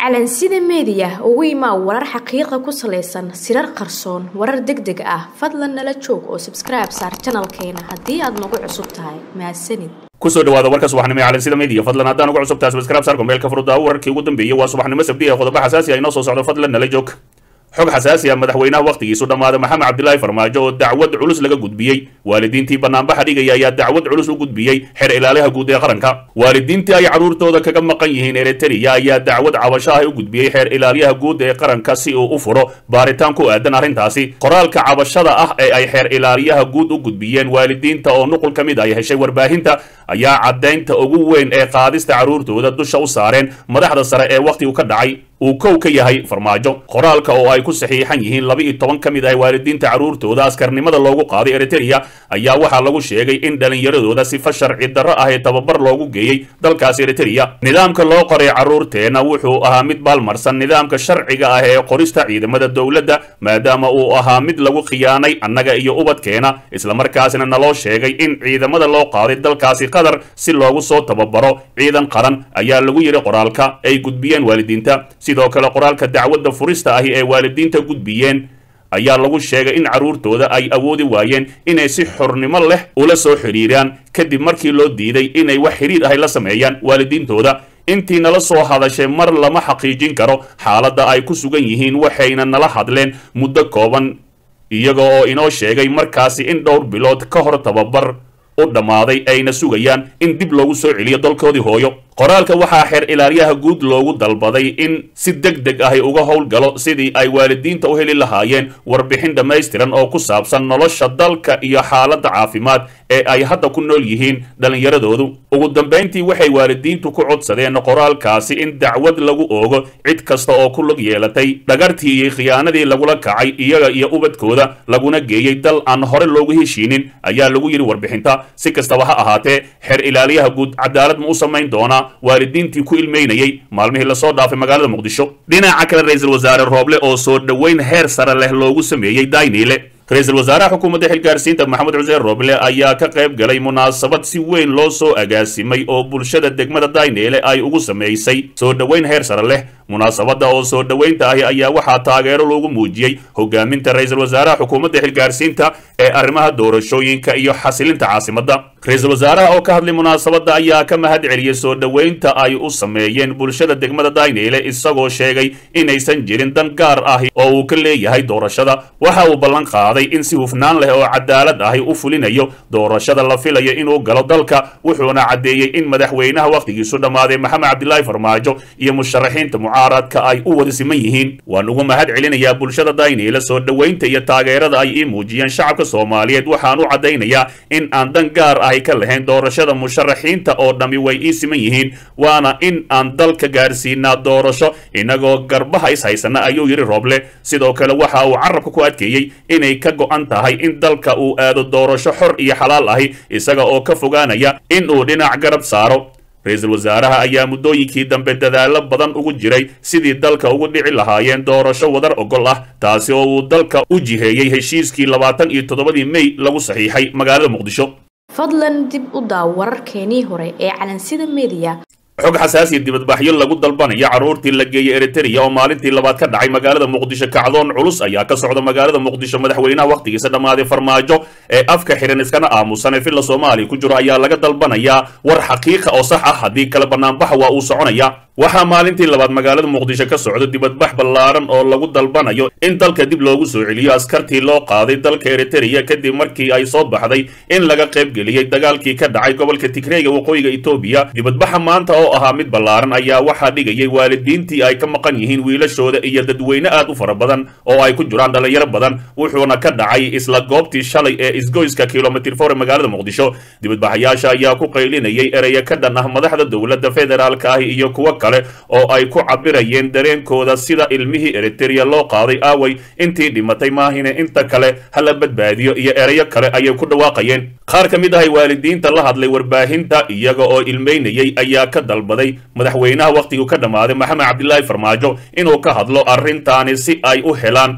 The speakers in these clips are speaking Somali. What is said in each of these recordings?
calansida meediya ugu imaa warar xaqiiqa ku salaysan sirar qarsoon warar deg deg ah fadlan nala joog oo sabskribe saar janalkeena haddii aad nagu cusub tahay mahadsanid kusoo dhawaada warka subaxnimo ee calansida media fadlan haddaan ugu cusub tahay subscribe saar gombeelka furudaawo wararkii ugu dambeeyey waa subaxnimo sabdi ee qodobo xasaasi ah inoo soo socdo fadlan nala joog xog xasaasi ah madaxweynaha wakhtigiisu dhammaaday maxamed cabdilaahi farmaajo oo dacwad culus laga gudbiyey waalidiintii banaanbaxa dhigaya ayaa dacwad culus u gudbiyey xer ilaaliha guud ee qaranka waalidiintii ay carruurtooda kaga maqan yihiin eritrea ayaa dacwad cabasho ah u gudbiyey xeer ilaaliyaha guud ee qaranka si uu u furo baaritaan ku aadan arrintaasi qoraalka cabashada ah ee ay xeer ilaaliyaha guud u gudbiyeen waalidiinta oo nuqul ka mid ay heshay warbaahinta ayaa caddaynta ugu weyn ee qaadista carruurtooda dusha u saareen madaxda sare ee wakhtigu ka dhacay uu kow ka yahay farmaajo qoraalka oo ay ku saxiixan yihiin laba iyo toban ka mid ah waalidiinta carruurtooda askarnimada loogu qaaday eritrea ayaa waxaa lagu sheegay in dhallinyaradooda sifa sharci darro ah ee tababar loogu geeyey dalkaasi eritrea nidaamka loo qoray carruurteenna wuxuu ahaa mid baalmarsan nidaamka sharciga ah ee qorista ciidamada dowladda maadaama uu ahaa mid lagu khiyaanay annaga iyo ubadkeena islamarkaasina naloo sheegay in ciidamada loo qaaday dalkaasi qatar si loogu soo tababaro ciidan qaran ayaa lagu yidhi qoraalka ay gudbiyeen waalidiinta sidoo kale qoraalka dacwadda furista ahi ee waalidiinta gudbiyeen ayaa lagu sheegay in carruurtooda ay awoodi waayeen inay si xornimo leh ula soo xidhiiraan kadib markii loo diiday inay wax xidhiir ahi la sameeyaan waalidiintooda intii nala soo hadashay mar lama xaqiijin karo xaaladda ay ku sugan yihiin waxayna nala hadleen muddo kooban iyaga oo inoo sheegay markaasi in dhowr bilood ka hor tababar u dhammaaday ayna sugayaan in dib loogu soo celiyo dalkoodii hooyo qoraalka waxaa xeer ilaaliyaha guud loogu dalbaday in si deg deg ahi uga howlgalo sidii ay waalidiinta u heli lahaayeen warbixin dhammaystiran oo ku saabsan nolosha dalka iyo xaaladda caafimaad ee ay hadda ku nool yihiin dhallinyaradoodu ugu dambayntii waxay waalidiintu ku codsadeen qoraalkaasi in dacwad lagu oogo cid kasta oo ku lug yeelatay dhagartii iyo khiyaanadii lagula kacay iyaga iyo ubadkooda laguna geeyey dal aan hore loogu heshiinin ayaa lagu yidhi warbixinta si kastaba ha ahaatee xeer ilaaliyaha guud cadaalad ma u samayn doonaa waalidiintii ku ilmeynayey maalmihii lasoo dhaafay magaalada muqdisho dhinaca kale ra-iisul wasaare rooble oo soo dhoweyn heer sare leh loogu sameeyey dayniile ra-iisul wasaaraha xukuumadda xilgaarsiinta maxamed xuseen rooble ayaa ka qayb galay munaasabad si weyn loo soo agaasimay oo bulshada degmada dayneele ay ugu samaysay soo dhoweyn heer sare leh munaasabadda oo soo dhoweynta ahi ayaa waxaa taageero loogu muujiyey hogaaminta ra-iisul wasaaraha xukuumadda xilgaarsiinta ee arrimaha doorashooyinka iyo xasilinta caasimadda ra-iisul wasaaraha oo ka hadlay munaasabadda ayaa ka mahad celiyey soo dhoweynta ay u sameeyeen bulshada degmada dayneele isagoo sheegay inaysan jirin dan gaar ahi oo uu ka leeyahay doorashada waxa uu ballan qaaday in si hufnaan leh oo cadaalad ahi u fulinayo doorashada la filayo inuu galo dalka wuxuuna caddeeyey in madaxweynaha wakhtigiisu dhammaaday maxamed cabdilaahi farmaajo iyo musharaxiinta mucaaradka ay u wada siman yihiin waan ugu mahad celinayaa bulshada dayneele soo dhoweynta iyo taageerada ay ii muujiyeen shacabka soomaaliyeed waxaan u caddaynayaa in aan dan gaar ahi ka lahayn doorashada musharaxiinta oo dhammi way ii siman yihiin waana in aan dalka gaarsiinaa doorasho inagoo garbaha is haysana ayuu yidhi rooble sidoo kale waxa uu carabka ku adkeeyey inay ka go-an tahay in dalka uu aado doorasho xor iyo xalaal ahi isaga oo ka fogaanaya in uu dhinac garab saaro ra-iisul wasaaraha ayaa muddooyinkii dambe dadaallo badan ugu jiray sidii dalka ugu dhici lahaayeen doorasho wadar ogol ah taasi oo uu dalka u jiheeyey heshiiskii labaatan iyo toddobadii mey lagu saxiixay magaalada muqdisho fadlan dib u daaw wararkeenii hore ee calansida meediya xog xasaasiya dibadbaxyo lagu dalbanayo carruurtii la geeyey eritrea oo maalintii labaad ka dhacay magaalada muqdisho kacdoon culus ayaa ka socda magaalada muqdisho madaxweynaha wakhtigiisa dhammaaday farmaajo ee afka xihan iskana aamusan ee villa soomaaliya ku jiro ayaa laga dalbanayaa war xaqiiqa oo sax ah haddii kale banaanbaxa waa uu soconaya waxaa maalintii labaad magaalada muqdisho ka socda dibadbax ballaaran oo lagu dalbanayo in dalka dib loogu soo celiyo askartii loo qaaday dalka eritrea kadib markii ay soo baxday in laga qaybgeliyey dagaalkii ka dhacay gobolka tigreega waqooyiga etoobiya dibadbaxa maanta oo ahaa mid ballaaran ayaa waxaa dhigayay waalidiintii ay ka maqan yihiin wiilashooda iyo dadweyne aad u fara badan oo ay ku jiraan dhallinyaro badan wuxuuna ka dhacay isla goobtii shalay ee isgoyska kilomitr for ee magaalada muqdisho dibadbaxayaasha ayaa ku qaylinayay ereya ka dhan ah madaxda dowladda federaalka ah iyo kuwa kale oo ay ku cabirayeen dareenkooda sida ilmihii eritrea loo qaaday aaway intii dhimatay maahine inta kale hala badbaadiyo iyo ereyo kale ayay ku dhawaaqayeen qaar ka mid ahay waalidiinta la hadlay warbaahinta iyaga oo ilmeynayay ayaa ka dalbaday madaxweynaha wakhtiguu ka dhammaaday maxamed cabdilaahi farmaajo inuu ka hadlo arrintaani si ay u helaan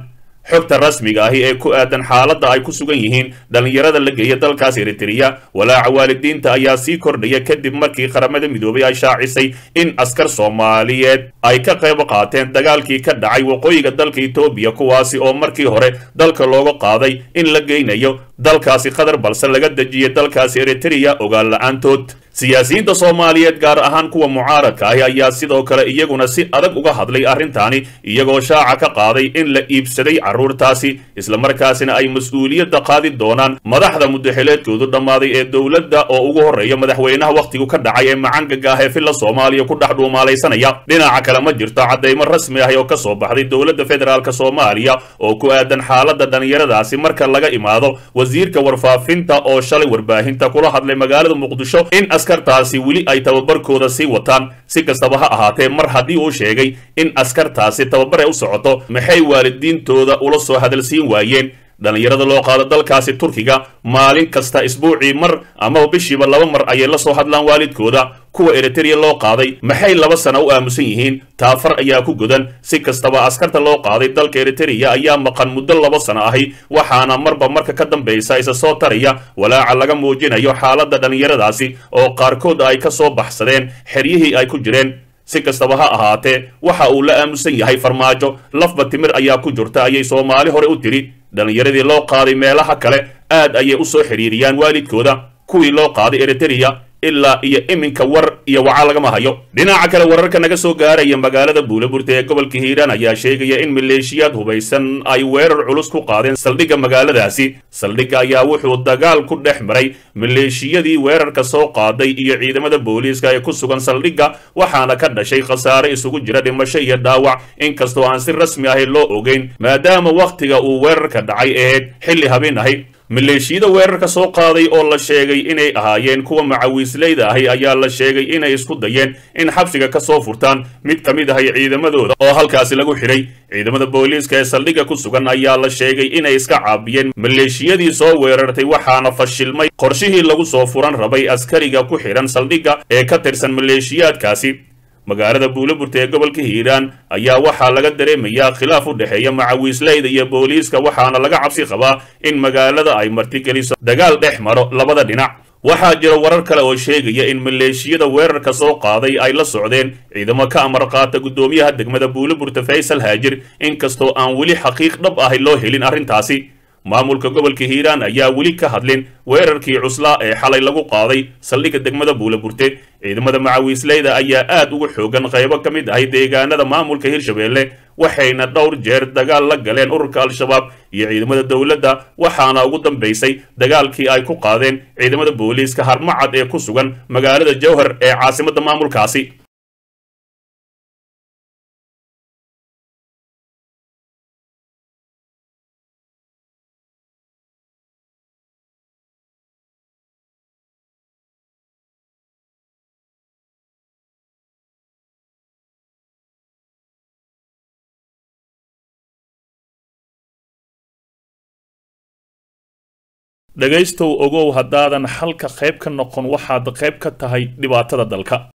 xogta rasmiga ahi ee ku aadan xaaladda ay ku sugan yihiin dhallinyarada la geeya dalkaas eritreya walaaca waalidiinta ayaa sii kordhaya kadib markii qaramada midoobay ay shaacisay in askar soomaaliyeed ay ka qayb qaateen dagaalkii ka dhacay waqooyiga dalka etoobiya kuwaasi oo markii hore dalka looga qaaday in la geynayo dalkaasi qatar balse laga dejiyay dalkaasi eritreya ogaan la-aantood siyaasiyiinta soomaaliyeed gaar ahaan kuwa mucaaradka ahi ayaa sidoo kale iyaguna si adag uga hadlay arrintaani iyagoo shaaca ka qaaday in la iibsaday carruurtaasi islamarkaasina ay mas-uuliyadda qaadi doonaan madaxda mudaxileedkoodu dhammaaday ee dowladda oo ugu horreeya madaxweynaha wakhtigu ka dhacay ee macangaga ah ee filla soomaaliya ku dhex dhuumaalaysanaya dhinaca kale ma jirto caddaymo rasmi ah oo ka soo baxday dowladda federaalk soomaaliya oo ku aadan xaaladda dhallinyaradaasi marka laga imaado wasiirka warfaafinta oo shalay warbaahinta kula hadlay magaalada muqdisho in askartaasi weli ay tababarkooda sii wataan si kastaba ha ahaatee mar haddii uu sheegay in askartaasi tababar ay u socoto maxay waalidiintooda ula soo hadalsiin waayeen dhallinyarada loo qaado dalkaasi turkiga maalin kasta isbuucii mar amaba bishiiba laba mar ayay la soo hadlaan waalidkooda kuwa eritreya loo qaaday maxay laba sana u aamusan yihiin taafar ayaa ku godan si kastaba askarta loo qaaday dalka eritreya ayaa maqan muddo laba sano ahi waxaana marba marka ka dambaysa isa soo taraya walaaca laga muujinayo xaaladda dhallinyaradaasi oo qaarkood ay ka soo baxsadeen xeryihii ay ku jireen si kastaba ha ahaatee waxa uu la aamusan yahay farmaajo lafba timir ayaa ku jirta ayay soomaali hore u tiri dhallinyaradii loo qaaday meelaha kale aad ayay u soo xidhiiriyaan waalidkooda kuwii loo qaaday eritreya ilaa iyo iminka war iyo waca lagama hayo dhinaca kale wararka naga soo gaaraya magaalada buulaburta ee gobolka hiiraan ayaa sheegaya in maleeshiyaad hubaysan ay weerar culus ku qaadeen saldhigga magaaladaasi saldhigga ayaa wuxuu dagaal ku dhex maray maleeshiyadii weerarka soo qaaday iyo ciidamada booliiska ee ku sugan saldhigga waxaana ka dhashay khasaare isugu jira dhimasho iyo dhaawac inkastoo aan si rasmi ahi loo ogeyn maadaama wakhtiga uu weerarka dhacay ahayd xilli habeen ahi maleeshiyada weerarka soo qaaday oo la sheegay inay ahaayeen kuwa macawiisleyda ahi ayaa la sheegay inay isku dayeen in xabsiga ka soo furtaan mid ka mid ahay ciidamadooda oo halkaasi lagu xidhay ciidamada booliiska ee saldhigga ku sugan ayaa la sheegay inay iska caabiyeen maleeshiyadii soo weerartay waxaana fashilmay qorshihii lagu soo furan rabay askariga ku xidhan saldhigga ee ka tirsan maleeshiyaadkaasi magaalada buulaburta ee gobolka hiiraan ayaa waxaa laga dareemayaa khilaaf u dhexeeya macawiisleyda iyo booliiska waxaana laga cabsi qabaa in magaalada ay martigeliso dagaal dhex maro labada dhinac waxaa jira warar kale oo sheegaya in maleeshiyada weerarka soo qaaday ay la socdeen ciidamo ka amar qaata guddoomiyaha degmada buulaburta faysal haajir inkastoo aan weli xaqiiq dhab ahi loo helin arrintaasi maamulka gobolka hiiraan ayaa weli ka hadlin weerarkii cuslaa ee xalay lagu qaaday saldhigga degmada buulaburte ciidamada macawiisleyda ayaa aad ugu xoogan qaybo ka mid ahay deegaanada maamulka hirshabeelle waxayna dhowr jeer dagaal la galeen ururka al-shabaab iyo ciidamada dowladda waxaana ugu dambaysay dagaalkii ay ku qaadeen ciidamada booliiska harmacad ee ku sugan magaalada jowhar ee caasimadda maamulkaasi dhegaystow ogow haddaadan xalka qayb ka noqon waxaad qayb ka tahay dhibaatada dalka